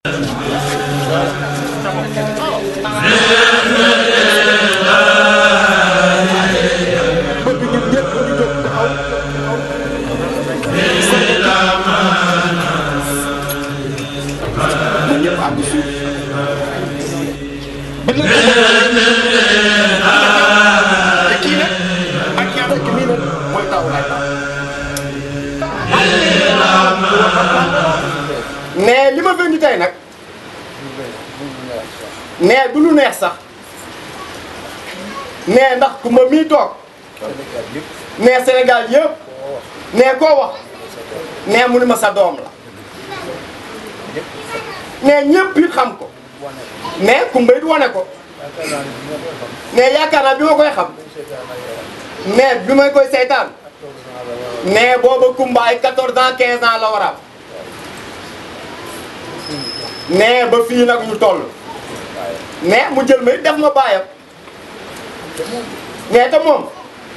bëgg ñun ñëpp ñu jóg taxaw ñun ñëpp àgg suuf ba nag te kii nag ak yaa fekk nii nag mooy taw laay taw mais li ma fendi tey nag mais du lu neex sax mais ndax ku ma mii toog mais Sénégal yëpp mais koo wax mais mu ni ma sa doom la mais ñëpp it xam ko mais kumba it wane ko mais yaakaar naa bi ma koy xam mais bi may koy seytaan mais booba kumba ay 14 ans 15 ans la war a am mais ba fii nag ñu toll mais mu jël ma it def ma bàyyam mais te moom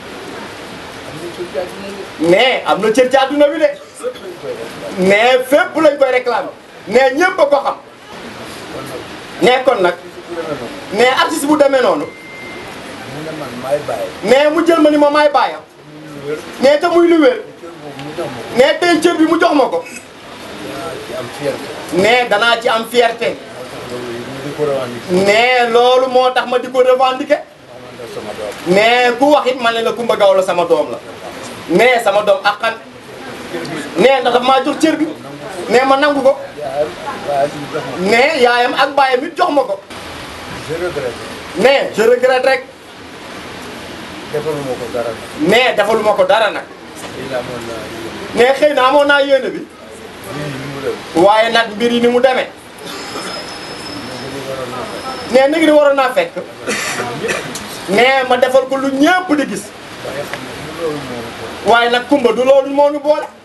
mais am na cër ci àdduna bi de mais fépp lañ koy réclamer mais ñëpp a ko xam mais kon nag mais artiste bu demee noonu mais mu jël ma ni ma maay bàyyam mais te muy lu wér mais tey cër bi mu jox ma ko mais danaa ci am fierté mais loolu moo tax ma di ko revendiquer mais ku wax it man ne la Coumba Gawlo sama doom la mais sama doom akkan mais ndax maa jox cër bi mais ma nangu ko mais yaayam ak baayam it jox ma ko mais je regrette rek defaluma ko dara nag. mais defaluma ko dara nag lii laa mën naa yéene. mais xëy na amoon naa yéene bi lii ni mu dem. waaye nag mbir yi ni mu demee mais li waroon na fekk. mais nag ni waroon naa fekk mais ma defal ko lu ñëpp di gis waaye xam ne du loolu moo ko. waaye nag kumba du loolu moo ñu boole